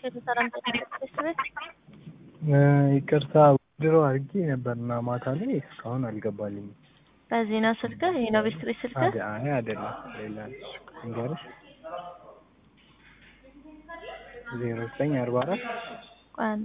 ሰላም ቤት ይቅርታ ድሮ አድርጌ ነበርና ማታ ላይ እስካሁን አልገባልኝም። በዚህ ነው ስልክህ? ይሄ ነው ቤት ቤት ስልክህ? አደ- አይ አይደለም ሌላ እንገርሽ ዜሮ ዘጠኝ አርባ አራት ቆይ አንዴ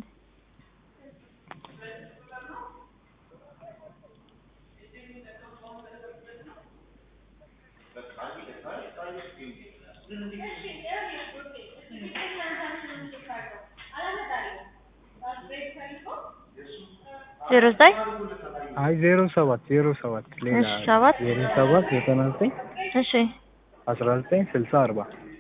ዜሮ ዘጠኝ አይ ዜሮ ሰባት ዜሮ ሰባት ሌላ እሺ፣ ሰባት ዜሮ ሰባት ዘጠና ዘጠኝ እሺ አስራ ዘጠኝ ስልሳ አርባ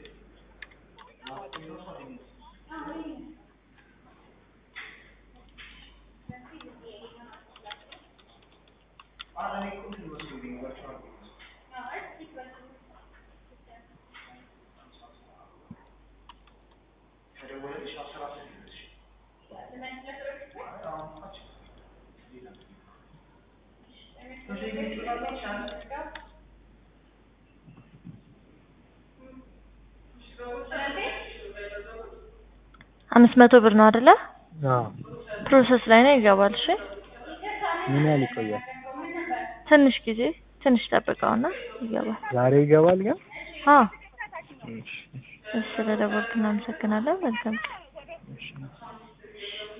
አምስት መቶ ብር ነው አይደለ? አዎ ፕሮሰስ ላይ ነው ይገባል። እሺ ምን ያህል ይቆያል? ትንሽ ጊዜ ትንሽ ጠብቀውና ይገባል። ዛሬ ይገባል ግን አዎ እሺ፣ እሺ፣ እሺ፣ ስለደወልክ እናመሰግናለን። መልካም ቀን። እሺ